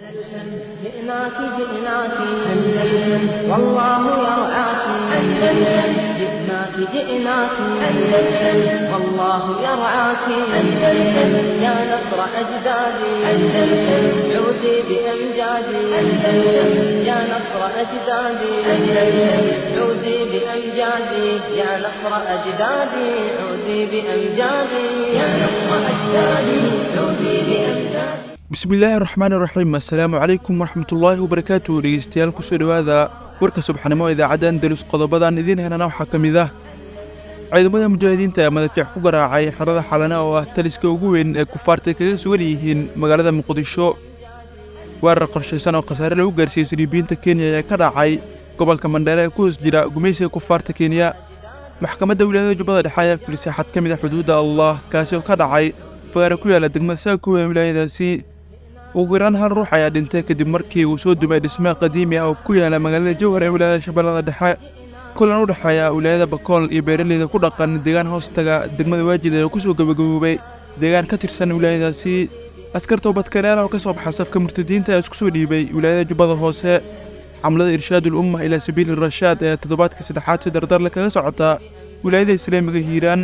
جئناك جئناك أندلسن والله يرعاك أندلسن جئناك جئناك أندلسن والله يرعاك أندلسن يا نصر أجدادي أندلسن عودي بأمجادي أندلسن يا نصر أجدادي أندلسن عودي بأمجادي يا نصر أجدادي عودي بأمجادي يا نصر أجدادي عودي بأمجادي bismillaahi raxmaan iraxiim assalaamu calaykum waraxmatullaahi wabarakaatu dhegeystayaal kusoo dhowaada warka subaxnimo idaacadda andalus qodobadan idiin helana waxaa ka mid ah ciidamada mujaahidiinta ee madafiic ku garaacay xerada xalane oo ah taliska ugu weyn ee kufaarta kaga sugan yihiin magaalada muqdisho weerar qorshaysan oo khasaare lagu gaarsiiyey saliibiyiinta kenya ee ka dhacay gobolka mandheere ee ku hoos jira gumaysiga kufaarta kenya maxkamadda wilaayada jubbada dhexe ayaa filisay xad ka mid ah xuduudda allah kaasi oo ka dhacay fagaare ku yaala degmada saakow ee wilaayadaasi ugu yaraan hal ruux ayaa dhintay kadib markii uu soo dumay dhisme qadiimi ah oo ku yaala magaalada jowhar ee wilaayada shabeellada dhexe kulan u dhexeeya wilaayada bakool iyo beeraleyda ku dhaqan deegaan hoostaga degmada waajid ee kusoo gabagaboobay deegaan ka tirsan wilaayadaasi askar toobadkaneela oo ka soo baxa safka murtadiinta ee isku soo dhiibay wilaayada jubbada hoose xamlada irshaadul umma ilaa sabiili rashaad ee toddobaadka saddexaad si dardarle kaga socota wilaayada islaamiga hiiraan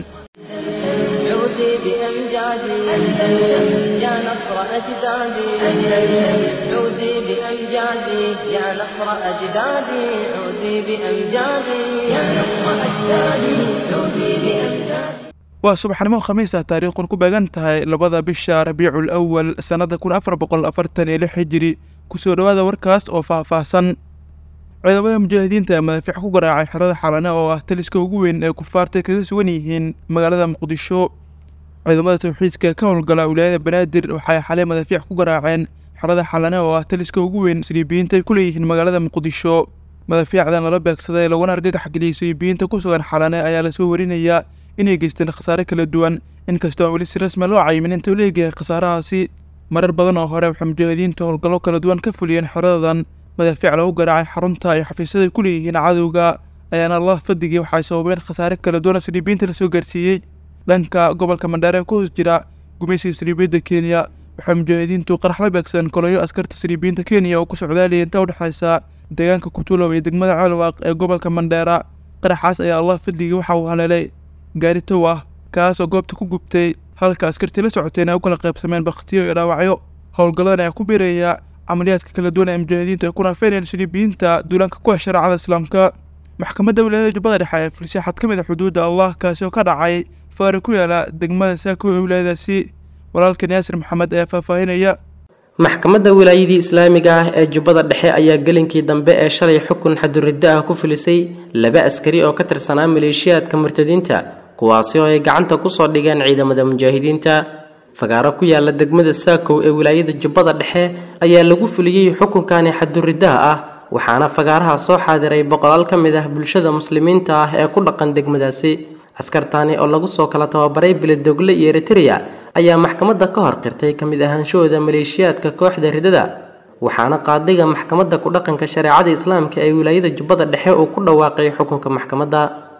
عودي بأمجادي أندلسن يا نصر أجدادي أندلسن عودي بأمجادي يا نصر أجدادي عودي بأمجادي يا نصر أجدادي عودي بأمجادي waa subaxnimo khamiis ah taariikhun ku beegan tahay labada bisha rabiicul awal sannada kun afar boqol afartan iyo lix hijiri kusoo dhowaada warkaas oo faahfaahsan ciidamada mujaahidiinta ee madafiic ku garaacay xerada xalane oo ah taliska ugu weyn ee kufaarta kaga sugan yihiin magaalada muqdisho ciidamada tawxiidka ka howlgala wilaayada banaadir waxay xalay madafiic ku garaaceen xerada xalane oo ah taliska ugu weyn saliibiyiinta ay ku leeyihiin magaalada muqdisho madafiicdan lala beegsaday laguna argagax geliyey saliibiyiinta ku sugan xalane ayaa lasoo warinayaa inay geysteen khasaare kala duwan inkastoo aan weli si rasmi loo cayimin inta u leegayahay khasaarahaasi marar badan oo hore waxay mujaahidiinta howlgallo kala duwan ka fuliyeen xeradadan madaafiic lagu garaacay xarunta ay xafiisyada ku leeyihiin cadowga ayaana allah fadigii waxay sababeen khasaare kala duwan oo saliibiyiinta lasoo gaarsiiyey dhanka gobolka mandheere ee ku hoos jira gumaysiga saliibiyadda kenya waxay mujaahidiintu qarax la beegsadeen koloyo askarta saliibiyiinta kenya oo ku socdaalaya inta u dhexaysa deegaanka kutulow iyo degmada ceelwaaq ee gobolka mandheera qaraxaas ayaa allah fadigii waxa uu haleelay gaari tow ah kaasoo goobta ku gubtay halka askartii la socoteen ay u kala qaybsameen bakhtiyo iyo dhaawacyo howlgalladan ayaa ku biiraya camaliyaadka kala duwan ee mujaahidiintu ay ku naafeenayeen saliibiyiinta duulaanka ku ah shareecada islaamka maxkamadda wilaayada jubbada dhexe ee filisay xad ka mid ah xuduudda allah kaasi oo ka dhacay faari ku yaala degmada saako ee wilaayadaasi walaalkan yaasir maxamed ayaa faahfaahinaya maxkamadda wilaayadii islaamiga ah ee jubbada dhexe ayaa gelinkii dambe ee shalay xukun xaduriddo ah ku filisay laba askari oo ka tirsanaa maleeshiyaadka murtadiinta kuwaasi oo ay gacanta kusoo dhigeen ciidamada mujaahidiinta fagaaro ku yaala degmada saakow ee wilaayada jubbada dhexe ayaa lagu fuliyey xukunkani xaduriddaha ah waxaana fagaaraha soo xaadiray boqolaal ka mid ah bulshada muslimiinta ah ee ku dhaqan degmadaasi askartaani oo lagu soo kala tababaray biladogle iyo eritrea ayaa maxkamadda ka hor qirtay ka mid ahaanshahooda maleeshiyaadka kooxda ridada waxaana qaadiga maxkamadda ku dhaqanka shareecada islaamka ee wilaayada jubbada dhexe uu ku dhawaaqay xukunka maxkamadda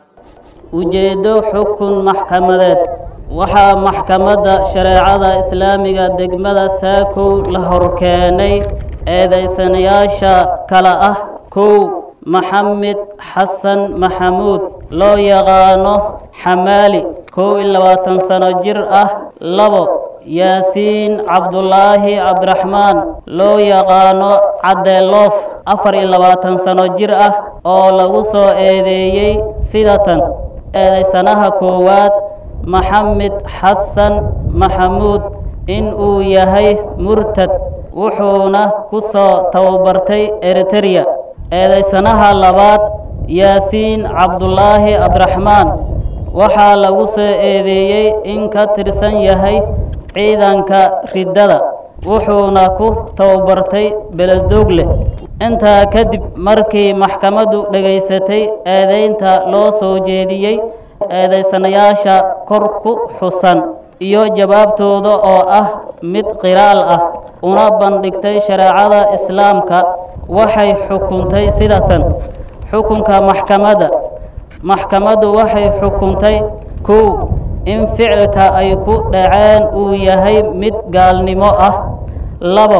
ujeeddo xukun maxkamadeed waxaa maxkamadda shareecada islaamiga degmada saakow la horkeenay eedaysanayaasha kale ah kow maxamed xasan maxamuud loo yaqaano xamaali kow iyo labaatan sano jir ah labo yaasiin cabdulaahi cabdiraxmaan loo yaqaano caddeeloof afar iyo labaatan sano jir ah oo lagu soo eedeeyey sidatan eedaysanaha koowaad maxamed xasan maxamuud in uu yahay murtad wuxuuna ku soo tababartay eritereya eedaysanaha labaad yaasiin cabdulaahi cabdiraxmaan waxaa lagu soo eedeeyey in ka tirsan yahay ciidanka riddada wuxuuna ku tababartay beledoogle intaa kadib markii maxkamaddu dhegaysatay eedaynta loo soo jeediyey eedaysanayaasha kor ku xusan iyo jawaabtooda oo ah mid qiraal ah una bandhigtay shareecada islaamka waxay xukuntay sidatan xukunka maxkamadda maxkamaddu waxay xukuntay kow in ficilka ay ku dhaceen uu yahay mid gaalnimo ah labo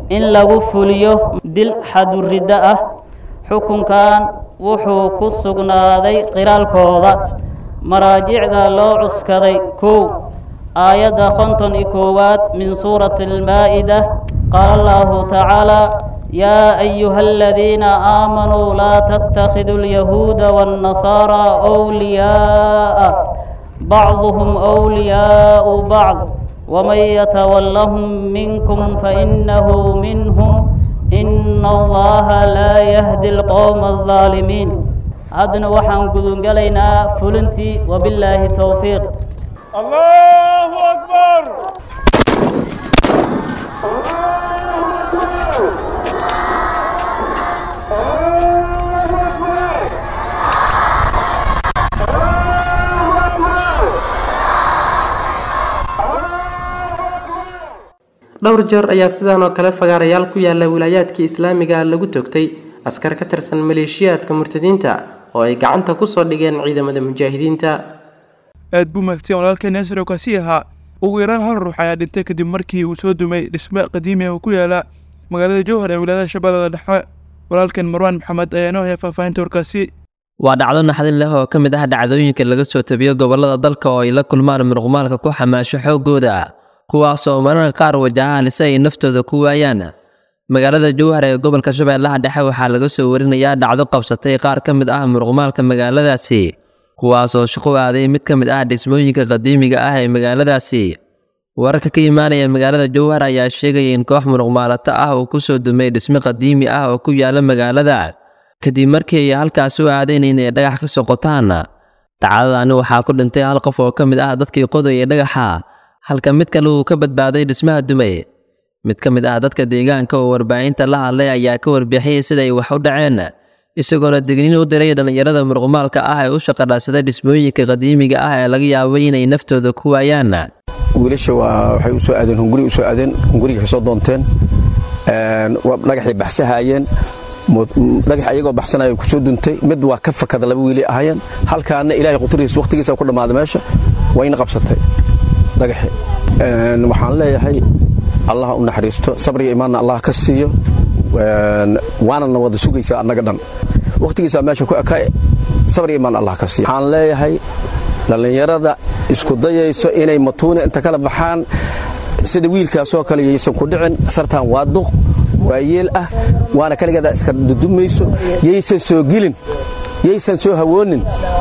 in lagu fuliyo dil xaduriddo ah xukunkan wuxuu ku sugnaaday qiraalkooda maraajicda loo cuskaday kow aayadda konton iyo koowaad min suurati almaa'ida qaala allahu tacaala yaa ayuha aladiina aamanuu laa tattakhiduu alyahuuda waannasaaraa wliyaa'a bacduhum wliyaa'u bacd waman yatawallahum minkum fainahu minhum ina allaha laa yahdi alqowma aldaalimiin haddana waxaan gudungelaynaa fulintii wabillaahi towfiiq الله أكبر dhowr jeer ayaa sidaan oo kale fagaarayaal ku yaala wilaayaadka islaamiga lagu togtay askar ka tirsan maleeshiyaadka murtadiinta oo ay gacanta kusoo dhigeen ciidamada mujaahidiinta aad buu mahadsan walaalkeen nasir oo kaasi ahaa ugu yaraan hal ruux ayaa dhintay kadib markii uu soo dumay dhisme qadiimi ah oo ku yaala magaalada jowhar ee wilaayada shabeellada dhexe walaalkeen marwaan maxamed ayaa inoo haya faahfaahinta warkaasi waa dhacdo naxdin leh oo ka mid ah dhacdooyinka laga soo tabiyo gobollada dalka oo ay la kulmaan muruqmaalka ku xamaasho xooggooda kuwaas oo mararka qaar wajahaan si ay naftooda ku waayaan magaalada jowhar ee gobolka shabeellaha dhexe waxaa laga soo warinayaa dhacdo qabsatay qaar ka mid ah muruqmaalka magaaladaasi kuwaas oo shaqo aaday mid ka mid ah dhismooyinka qadiimiga ah ee magaaladaasi wararka ka imaanaya magaalada jowhar ayaa sheegaya in koox muruqmaalato ah uu ku soo dumay dhismo qadiimi ah oo ku yaala magaalada kadib markii ay halkaas u aadeen inay dhagax ka soo qotaan dhacdadaani waxaa ku dhintay hal qof oo ka mid ah dadkii qodaya dhagaxa halka mid kale uu ka badbaaday dhismaha dumay mid ka mid ah dadka deegaanka oo warbaahinta la hadlay ayaa ka warbixiyey siday wax u dhaceen isagoona digniin u diray dhallinyarada muruqmaalka ah ee u shaqadhaasada dhismooyinka qadiimiga ah ee laga yaabay inay naftooda ku waayaan wiilasha waa waxay u soo aadeen hunguri u soo aadeen hunguriga ka soo doonteen dhagaxay baxsahaayeen dhagax ayagoo baxsanaya ku soo duntay mid waa ka fakada laba wiili ahaayeen halkaana ilaahay quturihiis waqtigiisa ku dhammaaday meesha wayna qabsatay dhagaxi waxaan leeyahay allah u naxariisto sabriga imaanna allah ka siiyo waanadna wada sugaysaa annaga dhan wakhtigiisaa meesha ku eka sabriga imaan allah ka siiyo waxaan leeyahay dhallinyarada isku dayayso inay matuuna inta kala baxaan sida wiilkaasoo kale yaysan ku dhicin sartaan waa duq waa yeel ah waana kaligeeda iska dudumayso yaysan soo gelin yaysan soo hawoonin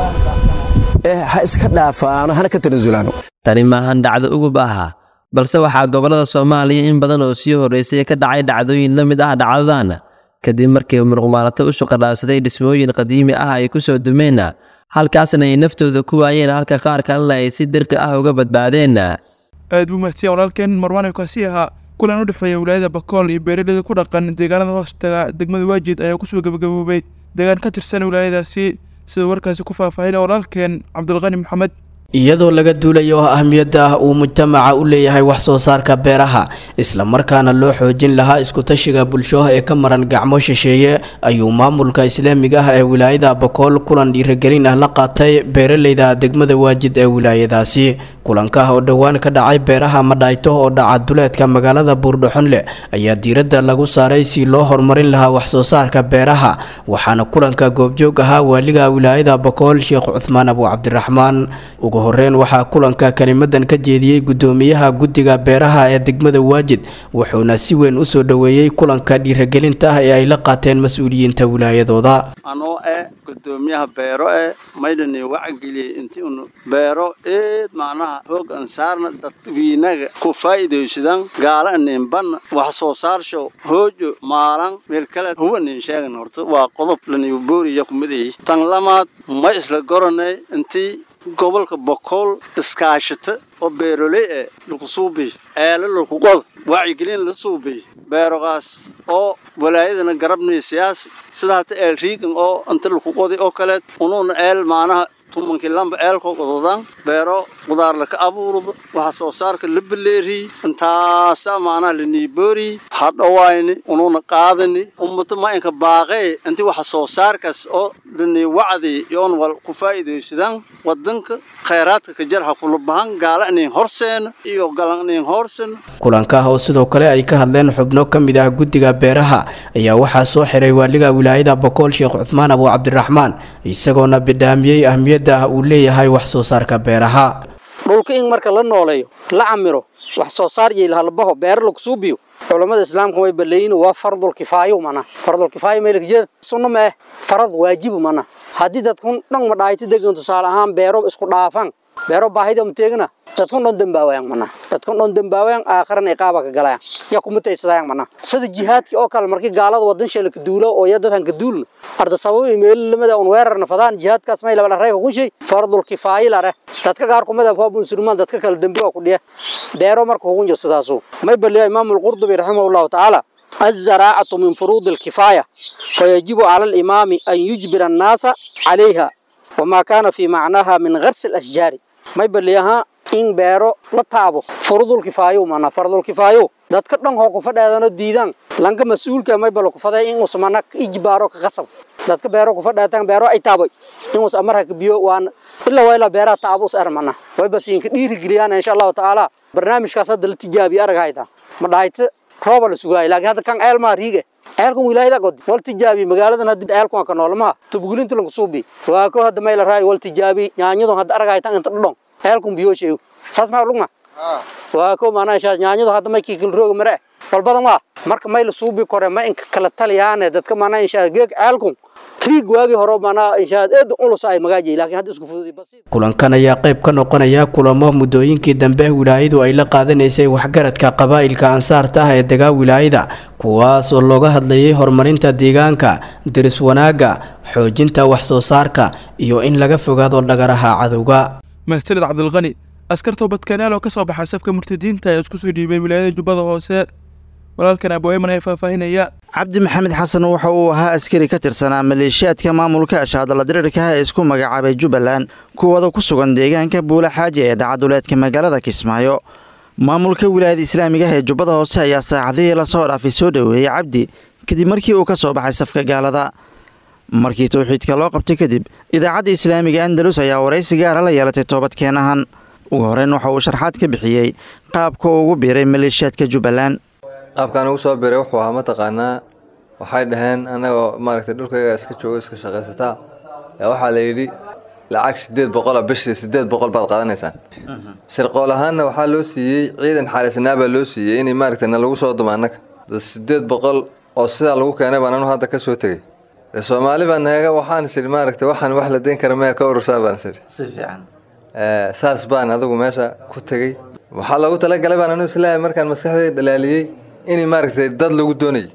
ee ha iska dhaafaano hana ka tanasulaano tani maahan dhacdo ugub ah balse waxaa gobollada soomaaliya in badan oo sii horraysay ka dhacay dhacdooyin la mid ah dhacdadan kadib markii muruqmaalato u shaqadhaadsaday dhismooyin qadiimi ah ay ku soo dumeen halkaasna ay naftooda ku waayeen halka qaar kalena ay si dirqi ah uga badbaadeen aad buu mahadsan walaalkeen marwaan kaasi ahaa kulan u dhexeeya wilaayada bakool iyo beeraleyda ku dhaqan deegaanada hoostaga degmada waajid ayaa kusoo gabagaboobay deegaan ka tirsan wilaayadaasi sida warkaasi ku faahfaahinaya walaalkeen cabdulqani maxamed iyadoo laga duulayo oo ahmiyadda ah uu mujtamaca u leeyahay wax soo saarka beeraha islamarkaana loo xoojin lahaa iskutashiga bulsho ee ka maran gacmo shisheeye ayuu maamulka islaamiga ah ee wilaayada bakool kulan dhiirigelin ah la qaatay beeraleyda degmada waajid ee wilaayadaasi kulanka oo dhowaan ka dhacay beeraha madhayto oo dhaca duleedka magaalada buurdhaxonleh ayaa diiradda lagu saaray si loo horumarin lahaa wax soo saarka beeraha waxaana kulanka goobjoog ahaa waaliga wilaayada bakool sheekh cuthmaan abu cabdiraxmaan ugu horeyn waxaa kulanka kelimadan ka jeediyey gudoomiyaha guddiga beeraha ee degmada waajid wuxuuna si weyn u soo dhoweeyey kulanka dhiiragelinta ah ee ay la qaateen mas-uuliyiinta wilaayadooda anoo eh gudoomiyaha beero eh maydhani wacageliyey intii unu beero eed macnaha hoog an saarna dadwiinaga ku faa'iidaysadan gaala anin banna wax soo saarsho hoojo maalan meel kale huwa nin sheegan horta waa qodob lanigu booriya kumidayi tan lamaad ma isla goranay intii gobolka bokool iskaashata oo beeroley eh lagu suubiy eela lagu qod wacyigelin la suubiy beerogaas oo walaayadana garabnay siyaasi sida hata eel riigan oo inta lagu qoday oo kaleed unuuna eel maanaha tumankii lamba eelko qododan beero qudaar laka abuurdo waxa soo saarka la beleeri intaasa maanaa laniiboori hadhowayni ununa qaadani ummata ma inka baaqee inti waxa soo saarkaas oo lanii wacdi yoon wal ku faa'iidaysadaan wadanka khayraadka ka jarha kula bahan gaala inin horseena iyo galan inin horseena kulanka oo sidoo kale ay ka hadleen xubno ka mid ah guddiga beeraha ayaa waxaa soo xiray waaliga wilaayada bokool sheekh cuthmaan abu cabdiraxmaan isagoona bidhaamiyey ahmiyadda uu leeyahay wax soo saarka beeraha dhulka in marka la nooleeyo la camiro wax soo saar iyo halbaho beero lagu suubiyo culamada islaamka way baleeyin waa fardul kifaayo mana fardul kifaayo meel ka jeed sunno ma farad waajib mana haddii dadkun dhan ma dhaayta degan tusaale ahaan beero isku dhaafan beero baahida um teegna dadkun dhan dambaawayaan mana dadkun dhan dambaawayaan aakhiran iqaaba ka galayaan ya kuma taysadayaan mana sida jihaadkii oo kale markii gaalada wadan sheela ka duulo oo ya dadkan ka duulna arda sabab meel lamada un weerarna fadaan jihaadkaas may laba reey ku shay fardul kifaayo la reh dadka qaar kumada waa musulmaan dadka kale dambiga ku dhiya beero marka ugu jiro sidaasu may baliya imaam al-qurtubi rahimahullahu ta'ala الزراعة من فروض الكفاية فيجب على الإمام أن يجبر الناس عليها وما كان في معناها من غرس الأشجار ما يبليها إن بيرو لطابو فروض الكفاية معنا فرض الكفاية dadka dhan hoo ku fadhaadano diidaan lanka mas-uulka may balo ku faday in us mana ijbaaro ka qasab dadka beero ku fadhaataan beero ay taabay in us amarka biyo waan ilaa waa ilaa beeraha taabo us armana way bas in ka dhiiri geliyaan insha Allah taala barnaamijkaas hadda la tijaabiyo arag hayda ma dhaayta rooba la sugaay laakiin hadda kan ceel maa riige ceelkan wilaayada god wal tijaabi magaaladan hadda ceelkan ka noolmaa tubgulinta lagu suubi waa ko hadda may la raay wal tijaabi nyaanyadu hadda arag haytan inta dhudhon ceelkan biyo sheeyo saas ma lugma waa ko maana insha nyaanyadu hadda may kikil roog mare walbadan waa marka may la suubi kore ma in kala taliyaane dadka maana insha geeg ceelkan riig waagi hore maana insha eed ulus ay magaaji laakiin hadda isku fududi bas kulankan ayaa qayb ka noqonaya kulamo muddooyinkii dambe wilaayadu ay la qaadanaysay waxgaradka qabaa'ilka ansaarta ah ee degaa wilaayada kuwaas oo looga hadlayay horumarinta deegaanka diris wanaagga xoojinta wax soo saarka iyo in laga fogaado dhagaraha cadowga mahsanid cabdilqani askar toobadkanaal oo ka soo baxay safka murtadiinta ayaa isku soo dhiibay wilaayada jubbada hoose walaalkan abweyman ayaa faahfaahinaya cabdi maxamed xasan waxa uu ahaa askari ka tirsanaa maleeshiyaadka maamulka ashaadala diriirkaha ee isku magacaabay jubbaland kuwada ku sugan deegaanka buula xaaji ee dhacaduleedka magaalada kismaayo maamulka wilaayada islaamiga ah ee jubbada hoose ayaa saacadihii lasoo dhaafay soo dhoweeyey cabdi kadib markii uu ka soo baxay safka gaalada markii towxiidka loo qabtay kadib idaacadda islaamiga andalus ayaa waraysi gaara la yeelatay toobadkeenahan ugu horeyn waxa uu sharxaad ka bixiyey qaabka uu ugu biiray maleeshiyaadka jubbaland qaabkaan ugu soo biray wuxuu ahaa mataqaanaa waxay dhaheen anagoo maaragtay dhulkayga iska joogo iska shaqaysataa yaa waxaa la yidhi lacag sideed boqola bishii sideed boqol baad qaadanaysaan shirqool ahaanna waxaa loo siiyey ciidan xaalisnaa baa loo siiyey inay maaragtay na lagu soo dumo annaga dad sideed boqol oo sidaa lagu keenay baan anu hadda ka soo tegey dee soomaali baa naga waxaan is idhi maaragtay waxaan wax la deyn kara meel ka urursaa baan is idhi si fiican saas baan adigu meesha ku tegey waxaa loogu talagalay baan anu islaahay markaan maskaxdayda dhalaaliyey inay maaragtay dad lagu doonayay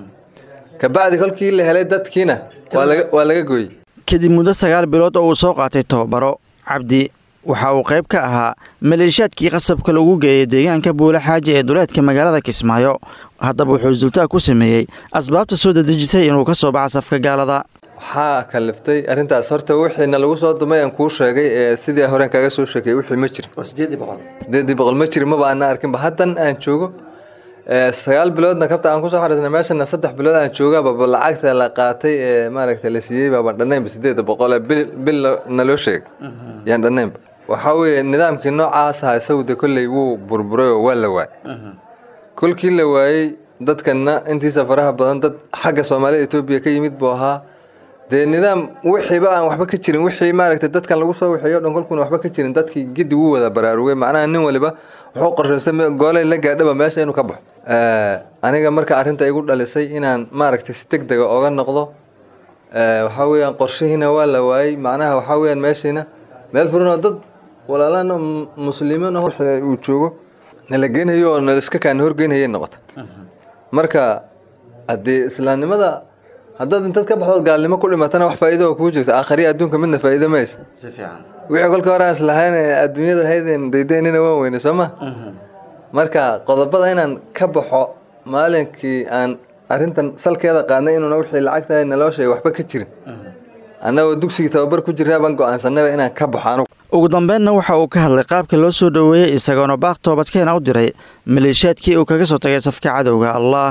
kabacdi kolkii la helay dadkiina waa laga gooyey kadib muddo sagaal bilood oo uu soo qaatay tababaro cabdi waxa uu qayb ka ahaa maleeshiyaadkii qasabka lagu geeyay deegaanka buula xaaji ee duleedka magaalada kismaayo haddaba wuxuu sultaa ku sameeyey asbaabta soo dadejisay inuu ka soo baxa safka gaalada waxaa kaliftay arrintaas horta wixiina lagu soo dumay aan kuu sheegay ee sidii horeen kaga soo sheegay wixii ma jirin sideedii boqol ma jirin maba ana arkinba haddan aan joogo sagaal biloodna kabta aan kusoo xariisnay meeshana saddex bilood aan joogababa lacagta la qaatay ee maaragta la siiyey baaban dhannaynba sideeda boqol ee bil bil naloo sheegay yaan dhannaynba waxaa weeye nidaamkii noocaas ahaa isagute kolley wuu burburay oo waa la waayay kolkii la waayey dadkana intiisa faraha badan dad xagga soomaalida etoobiya ka yimid buu ahaa dee nidaam wixiiba aan waxba ka jirin wixii maaragtay dadkan lagu soo wixiyo dhan kolkuuna waxba ka jirin dadkii giddi wuu wada baraarugay macnaha nin waliba wuxuu qorshaystay goolay la gaadhaba meesha inuu ka baxo aniga marka arrinta igu dhalisay inaan maaragtay si deg dega oga noqdo waxaa weeyaan qorshihiina waa la waayey macnaha waxaa weeyaan meeshiina meel furanoo dad walaalaan muslimiin ah uu joogo nala geenayo oo nala iska kaana horgeynayay noqota marka haddii islaamnimada haddaad intaad ka baxdood gaalnimo ku dhimatana wax faa'iido oo kuu jirta aakhariya adduunka midna faa'iido maysa wixii kolka hore aan islahayn ee adduunyada haydeen daydaynina waan weyne soo ma marka qodobada inaan ka baxo maalinkii aan arrintan salkeeda qaadnay inuuna wixii lacagtahay naloo sheegay waxba ka jirin annagoo dugsigii tababar ku jirnaa baan go'aansanayba inaan ka baxo anugu ugu dambeynna waxa uu ka hadlay qaabka loo soo dhoweeyey isagoona baaq toobadkeena u diray maleeshiyaadkii uu kaga soo tagay safka cadowga allah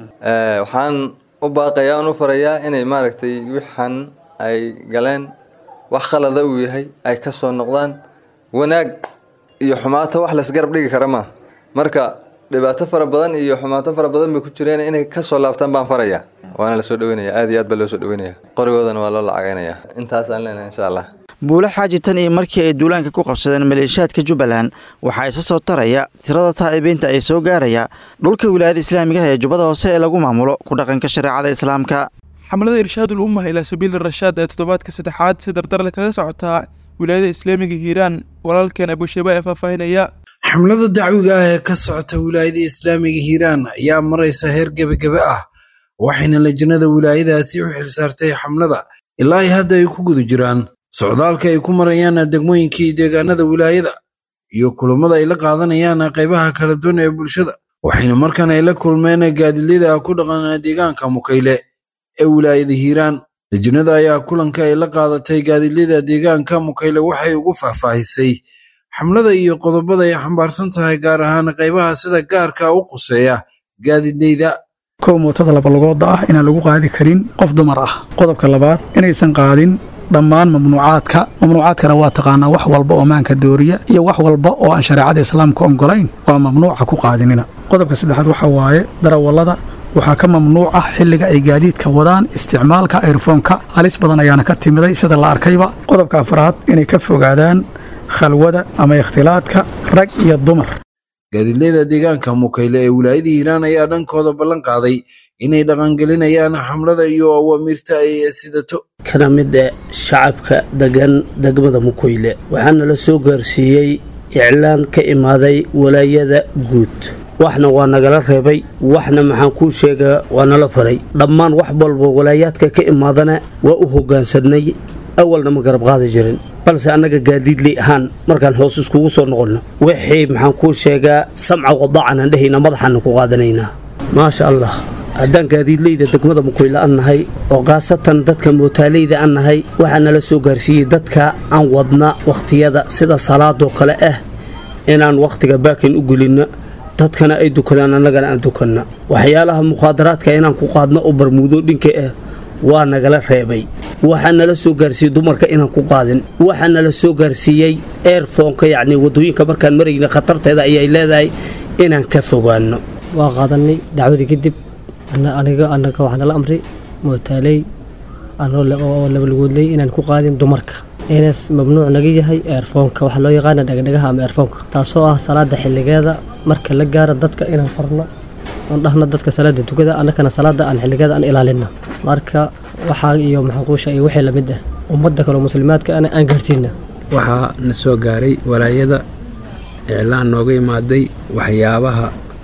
waxaan u baaqayaa un u farayaa inay maaragtay wixan ay galeen wax khalada uu yahay ay ka soo noqdaan wanaag iyo xumaato wax laisgarab dhigi kara maaha marka dhibaato fara badan iyo xumaato fara badan bay ku jireen inay ka soo laabtaan baan farayaa waana la soo dhaweynaya aad iyo aad baa loo soo dhaweynaya qorigoodana waa loo lacagaynaya intaasaan leenahay insha allah buule xaaji tan iyo markii ay duulaanka ku qabsadeen maleeshiyaadka jubbaland waxaa isa soo taraya tirada taa'ibiinta ay soo gaaraya dhulka wilaayada islaamigaha ee jubbada hoose ee lagu maamulo ku dhaqanka shareecada islaamka xamlada irshaadul umma ilaa sabiili rashaad ee toddobaadka saddexaad si dardarle kaga socotaa wilaayada islaamiga hiiraan walaalkeen abushaaba ee faahfaahinaya xamlada dacwiga ah ee ka socota wilaayada islaamiga hiiraan ayaa maraysa heer gebagebe ah waxayna lajnada wilaayadaasi u xilsaartay xamlada ilaa ay hadda ay ku guda jiraan socdaalka ay ku marayaan degmooyinkii deegaanada wilaayada iyo kulammada ay la qaadanayaan qaybaha kala duwan ee bulshada waxayna markan ay la kulmeen gaadilyada ku dhaqan deegaanka mukayle ee wilaayada hiiraan lajnada ayaa kulanka ay la qaadatay gaadilyada deegaanka mukayle waxay ugu faahfaahisay xamlada iyo qodobada ay xambaarsan tahay gaar ahaan qaybaha sida gaarka u quseeya gaadidleyda kow mootada labalugooda ah inaan lagu qaadi karin qof dumar ah qodobka labaad inaysan qaadin dhammaan mamnuucaadka mamnuucaadkana waa taqaanaa wax walba oo maanka dooriya iyo wax walba oo aan shareecada islaamka ogolayn waa mamnuuca ku qaadinina qodobka saddexaad waxaa waaye darawallada waxaa ka mamnuuc ah xilliga ay gaadiidka wadaan isticmaalka ayrfoonka halis badan ayaana ka timiday sida la arkayba qodobka afraad inay ka fogaadaan khalwada ama ikhtilaadka rag iyo dumar gaadiidleyda deegaanka mukayle ee wilaayada hiiraan ayaa dhankooda ballan qaaday inay dhaqangelinayaan xamlada iyo awaamiirta ay sidato kana mid e shacabka degan degmada mukayle waxaana la soo gaarsiiyey iclaan ka imaaday walaayada guud waxna waa nagala reebay waxna maxaan kuu sheegaa waa nala faray dhammaan wax walba walaayaadka ka imaadana waa u hoggaansanay awalna ma garab qaadi jirin balse annaga gaadiidley ahaan markaan hoos iskugu soo noqonno wixii maxaan kuu sheegaa samca wadaacanaan dhehayna madaxaana ku qaadanaynaa maasha allah haddaan gaadiidleyda degmada mukayle an nahay oo khaasatan dadka mootaaleyda an nahay waxaa nala soo gaarsiiyey dadka aan wadna wakhtiyada sida salaadoo kale ah inaan wakhtiga baakin u gelinna dadkana ay dukadaan annagana aan dukanna waxyaalaha mukhaadaraadka inaan ku qaadno oo barmuudo dhinka ah waa nagala reebay waxaa nala soo gaarsiiyey dumarka inaan ku qaadin waxaa nala soo gaarsiiyey eerfoonka yacni waddooyinka markaan marayna khatarteeda ayay leedahay inaan ka fogaanno waa qaadanay dacwadii kadib aniga anaga waxaa nala amray mootaaley anoo labalgoodley inaan ku qaadin dumarka inaas mamnuuc naga yahay eerfoonka waxaa loo yaqaana dhagdhagaha ama eerfoonka taasoo ah salaada xilligeeda marka la gaara dadka inaan farno aan dhahno dadka salaada tukada annakana salaada aan xilligeeda aan ilaalina marka waxaa iyo maxaquusha iyo wixii lamid ah ummadda kaleo muslimaadka ana aan gaarsiina waxaa na soo gaaray walaayada iclaan nooga imaaday waxyaabaha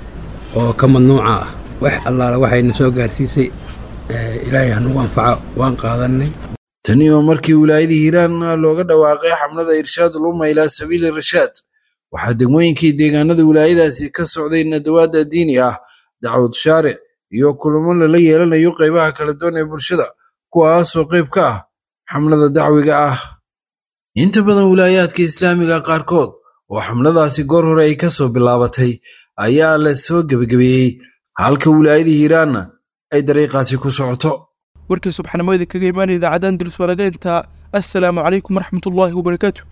oo ka mamnuuca ah wax allaala waxay na soo gaarsiisay ilaahay hanugu anfaco waan qaadanay tani oo markii wilaayadii hiiraan looga dhawaaqay xamlada irshaadul umma ilaa sabiili rashaad waxaa degmooyinkii deegaanada wilaayadaasi ka socday nadawaada diini ah dacwad shaaric iyo kulamo lala yeelanayo qaybaha kala duwan ee bulshada kuwaasoo qayb ka ah xamlada dacwiga ah inta badan wilaayaadka islaamiga qaarkood oo xamladaasi goor hore ay ka soo bilaabatay ayaa la soo gebagabeeyey halka wilaayadii hiiraanna ay dariiqaasi ku socoto warkii subxanimada kaga imaanaya idaacaddan dulswaladeynta assalaamu calaykum waraxmatullaahi wabarakaatu